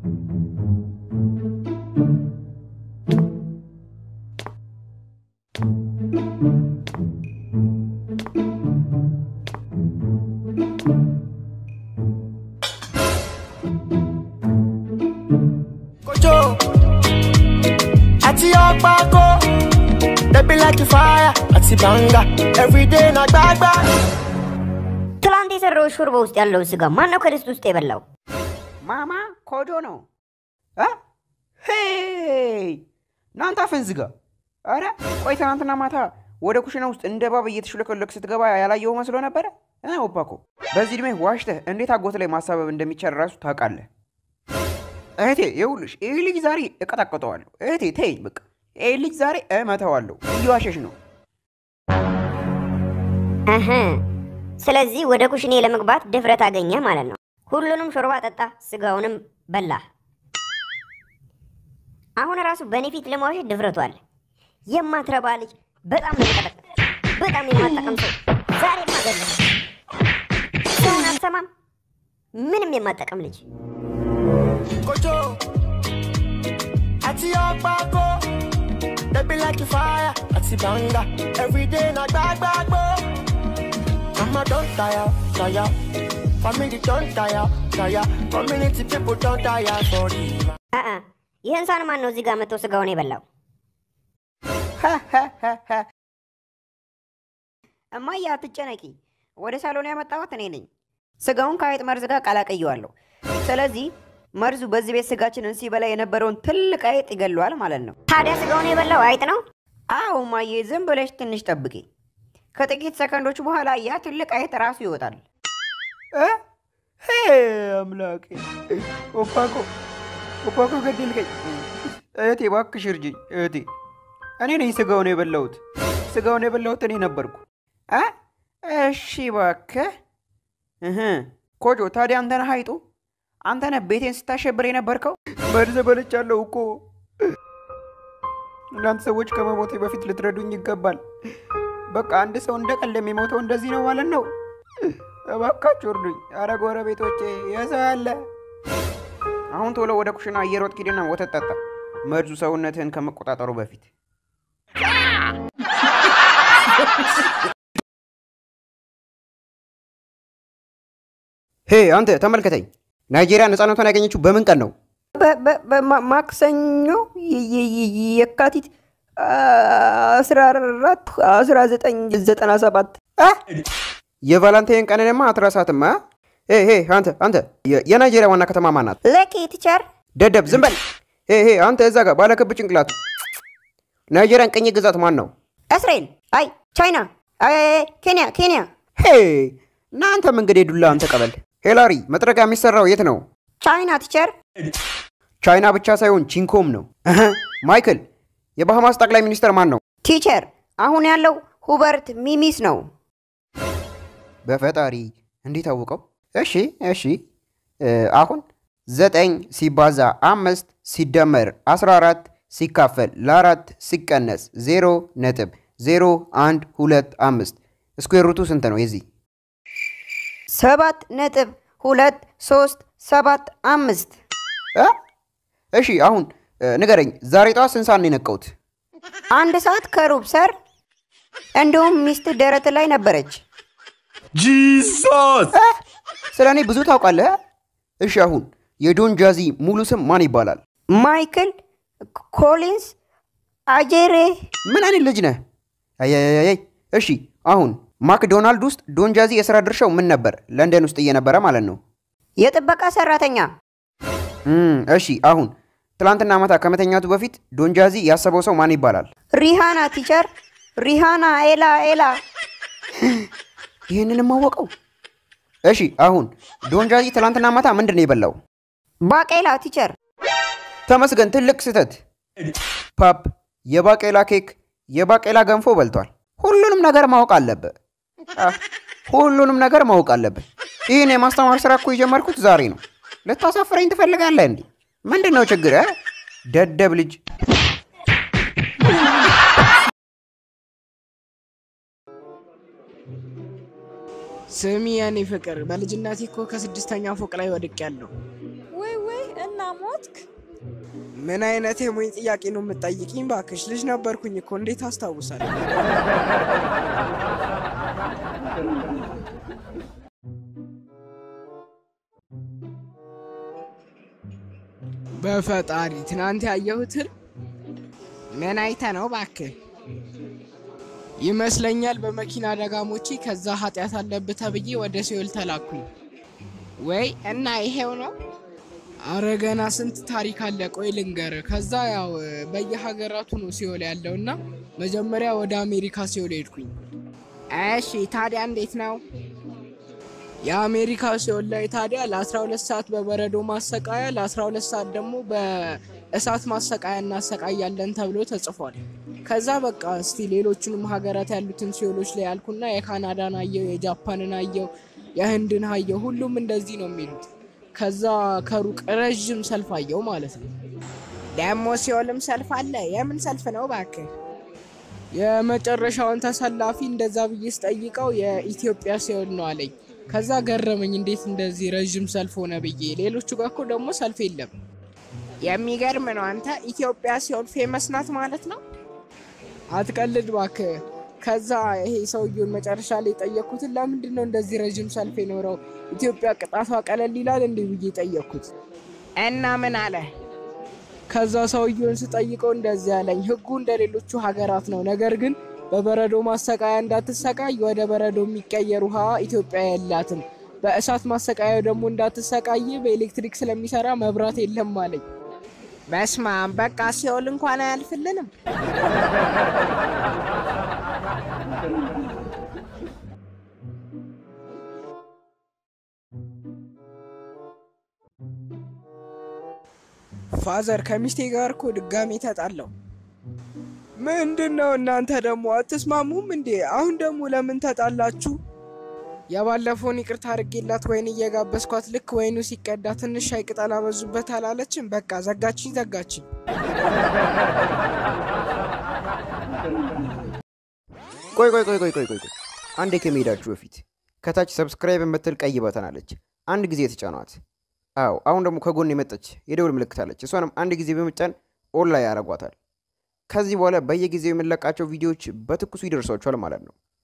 Kojo, àti ọ̀pákó, they be like fire, àti banga, everyday na gbagba. ትላንት የሰራው ሾርባ ውስጥ ያለው ስጋ ማን ነው ከድስት ውስጥ የበላው? ማማ ኮጆ ነው እ? ሄይ እናንተ አፍን ዝጋ። አረ ቆይ ትናንትና ማታ ወደ ኩሽና ውስጥ እንደ እባብ እየተሽለከለክ ስትገባ ያላየው መስሎ ነበረ። እ ኦፓኮ በዚህ ዕድሜ ዋሽተህ እንዴት አጎት ላይ ማሳበብ እንደሚቻል ራሱ ታውቃለህ። እህቴ ይኸውልሽ ይህ ልጅ ዛሬ እቀጣቀጠዋለሁ። እህቴ ተይኝ በቃ ይህ ልጅ ዛሬ እመተዋለሁ። እየዋሸሽ ነው። እህ ስለዚህ ወደ ኩሽኔ ለመግባት ድፍረት አገኘ ማለት ነው። ሁሉንም ሾርባ ጠጣ፣ ስጋውንም በላ። አሁን ራሱ በእኔ ፊት ለማዋሸት ድፍረቱ አለ። የማትረባ ልጅ፣ በጣም ነው የምቀጠቅጥ፣ በጣም የማጠቀም ሰው። ዛሬ ማገለ ሰውን አትሰማም፣ ምንም የማጠቀም ልጅ። Kojo, àti ọ̀pákó, they be like fire, àti banga, everyday na gbagbagbo. Mama don tire, tire, family don tire, tire, community people don tire for the አአ ይህን ሳን ማን ነው እዚህ ጋር መጥቶ ስጋውን የበላው? እማዬ አትጨነቂ፣ ወደ ሳሎን ያመጣሁት እኔ ነኝ። ስጋውን ከአይጥ መርዝ ጋር ቀላቅየዋለሁ። ስለዚህ መርዙ በዚህ ቤት ስጋችንን ሲበላ የነበረውን ትልቅ አይጥ ይገለዋል ማለት ነው። ታዲያ ስጋውን የበላው አይጥ ነው? አዎ እማዬ፣ ዝም ብለሽ ትንሽ ጠብቂ። ከጥቂት ሰከንዶች በኋላ ያ ትልቅ አይጥ ራሱ ይወጣል። አምላኬ! ኦፓኮ ኦፓኮ ገደልከኝ። እህቴ እባክሽ እርጅኝ እህቴ። እኔ ነኝ ስጋውን የበላሁት። ስጋውን የበላሁት እኔ ነበርኩ። አ እሺ እባክህ እህ ኮጆ፣ ታዲያ አንተ ነህ አይጡ? አንተ ነህ ቤቴን ስታሸብር የነበርከው? መርዝ በልቻለሁ እኮ። እናንተ ሰዎች ከመሞቴ በፊት ልትረዱኝ ይገባል። በቃ አንድ ሰው እንደ ቀልድ የሚሞተው እንደዚህ ነው ማለት ነው። እባካችሁ እርዱኝ። አረ ጎረቤቶቼ የሰው ያለ። አሁን ቶሎ ወደ ኩሽና እየሮጥክ ሂድና ወተት ጠጣ፣ መርዙ ሰውነትህን ከመቆጣጠሩ በፊት። ሄ አንተ ተመልከተኝ። ናይጄሪያ ነፃነቷን ያገኘችው በምን ቀን ነው? ማክሰኞ የካቲት አስራ አራት አስራ ዘጠኝ ዘጠና ሰባት የቫላንታይን ቀንንማ አትረሳትም። አ? ሄ ሄ አንተ አንተ የ- የናይጄሪያ ዋና ከተማ ማን ናት? ለኬ ቲቸር ደደብ ዝም በል። ሄ ሄ አንተ እዛ ጋር ባለክብ ጭንቅላቱ ናይጄሪያን ቅኝ ግዛት ማን ነው? እስራኤል፣ አይ ቻይና፣ አይ ኬንያ፣ ኬንያ፣ ሄ እናንተም እንግዲህ ዱላን ተቀበል። ሄላሪ መጥረቂያ የሚሰራው የት ነው? ቻይና ቲቸር። ቻይና ብቻ ሳይሆን ቺንኮም ነው። እህ፣ ማይክል የባሃማስ ጠቅላይ ሚኒስትር ማን ነው? ቲቸር አሁን ያለው ሁበርት ሚሚስ ነው። በፈጣሪ እንዴት አወቀው? እሺ እሺ እ፣ አሁን ዘጠኝ ሲባዛ አምስት ሲደመር 14 ሲካፈል ለአራት ሲቀነስ ዜሮ ነጥብ ዜሮ አንድ ሁለት አምስት ስኩዌር ሩቱ ስንት ነው የዚህ? ሰባት ነጥብ ሁለት ሶስት ሰባት አምስት እ? እሺ አሁን እ፣ ንገረኝ ዛሬ ጠዋት ስንት ሰዓት ነው የነቀውት? አንድ ሰዓት ከሩብ ሰር። እንዲሁም ሚስት ደረት ላይ ነበረች። Jesus! ስለ እኔ ብዙ ታውቃለህ? እሺ አሁን የዶን ጃዚ ሙሉ ስም ማን ይባላል? ማይክል ኮሊንስ አጄሬ ምን አይነት ልጅ ነህ? አያያያይ እሺ አሁን ማክዶናልድ ውስጥ ዶን ጃዚ የሥራ ድርሻው ምን ነበር? ለንደን ውስጥ እየነበረ ማለት ነው። የጥበቃ ሰራተኛ። እም፣ እሺ አሁን ትላንትና ማታ ከመተኛቱ በፊት ዶን ጃዚ ያሰበው ሰው ማን ይባላል? ሪሃና ቲቸር። ሪሃና ኤላ ኤላ። ይህንንም አወቀው። እሺ አሁን ዶን ጃዚ ትላንትና ማታ ምንድን ነው የበላው? ባቄላ ቲቸር። ተመስገን፣ ትልቅ ስህተት። ፓፕ የባቄላ ኬክ፣ የባቄላ ገንፎ በልቷል። ሁሉንም ነገር ማወቅ አለብህ። አ፣ ሁሉንም ነገር ማወቅ አለብህ። ይህን የማስተማር ስራ እኮ የጀመርኩት ዛሬ ነው። ልታሳፍረኝ ትፈልጋለህ እንዴ? ምንድን ነው ችግር? ደደብ ልጅ። ስሚ የኔ ፍቅር፣ በልጅነቴ እኮ ከስድስተኛ ፎቅ ላይ ወድቅ ያለው ወይ ወይ፣ እና ሞትክ? ምን አይነት የሞኝ ጥያቄ ነው የምትጠይቂኝ? ባክሽ ልጅ ነበርኩኝ እኮ እንዴት አስታውሳለሁ? በፈጣሪ ትናንት ያየሁትን ምን አይተ ነው ባክህ? ይመስለኛል በመኪና አደጋ ሞቼ ከዛ ኃጢአት አለብህ ተብዬ ወደ ሲኦል ተላኩኝ። ወይ እና ይሄው ነው? አረ ገና ስንት ታሪክ አለ። ቆይ ልንገር። ከዛ ያው በየሀገራቱ ነው ሲኦል ያለው እና መጀመሪያ ወደ አሜሪካ ሲኦል ሄድኩኝ። እሺ ታዲያ እንዴት ነው? የአሜሪካ ሲኦል ላይ ታዲያ ለ12 ሰዓት በበረዶ ማሰቃያ ለ12 ሰዓት ደግሞ በእሳት ማሰቃያ እናሰቃያለን ተብሎ ተጽፏል። ከዛ በቃ እስቲ ሌሎቹንም ሀገራት ያሉትን ሲኦሎች ላይ ያልኩና የካናዳን አየው፣ የጃፓንን አየው፣ የህንድን አየው። ሁሉም እንደዚህ ነው የሚሉት። ከዛ ከሩቅ ረዥም ሰልፍ አየው ማለት ነው። ደግሞ ሲኦልም ሰልፍ አለ። የምን ሰልፍ ነው እባክህ? የመጨረሻውን ተሰላፊ እንደዛ ብዬ ስጠይቀው የኢትዮጵያ ሲኦል ነው አለኝ። ከዛ ገረመኝ፣ እንዴት እንደዚህ ረዥም ሰልፍ ሆነ ብዬ። ሌሎቹ ጋር እኮ ደግሞ ሰልፍ የለም። የሚገርም ነው። አንተ ኢትዮጵያ ሲኦል ፌመስ ናት ማለት ነው? አትቀልድ እባክህ። ከዛ ይሄ ሰውየውን መጨረሻ ላይ የጠየቅኩትን ለምንድን ነው እንደዚህ ረዥም ሰልፍ የኖረው ኢትዮጵያ ቅጣቷ ቀለል ይላል እንዲህ ብዬ ጠየቅኩት እና ምን አለ? ከዛ ሰውየውን ስጠይቀው እንደዚህ ያለኝ ህጉ እንደ ሌሎቹ ሀገራት ነው፣ ነገር ግን በበረዶ ማሰቃያ እንዳትሰቃይ ወደ በረዶ የሚቀየር ውሃ ኢትዮጵያ የላትም። በእሳት ማሰቃያው ደግሞ እንዳትሰቃይ በኤሌክትሪክ ስለሚሰራ መብራት የለም አለኝ። በስማም በቃ ሲኦል እንኳን አያልፍልንም። ፋዘር ከሚስቴ ጋር እኮ ድጋሜ ተጣላው። ምንድን ነው እናንተ ደግሞ አትስማሙም እንዴ? አሁን ደግሞ ለምን ተጣላችሁ? የባለፈውን ይቅርታ አድርጌላት ወይን እየጋበዝኳት ልክ ወይኑ ሲቀዳ ትንሽ ሻይ ቅጠል አበዙበት አላለችም። በቃ ዘጋችኝ ዘጋችኝ። ቆይ ቆይ ቆይ ቆይ ቆይ ቆይ ቆይ አንዴ ከመሄዳችሁ በፊት ከታች ሰብስክራይብ የምትል ቀይ በተን አለች። አንድ ጊዜ የተጫኗት። አዎ አሁን ደግሞ ከጎን የመጣች የደውል ምልክት አለች። እሷንም አንድ ጊዜ በመጫን ኦን ላይ ያደርጓታል። ከዚህ በኋላ በየጊዜው የምንለቃቸው ቪዲዮዎች በትኩሱ ይደርሷችኋል ማለት ነው።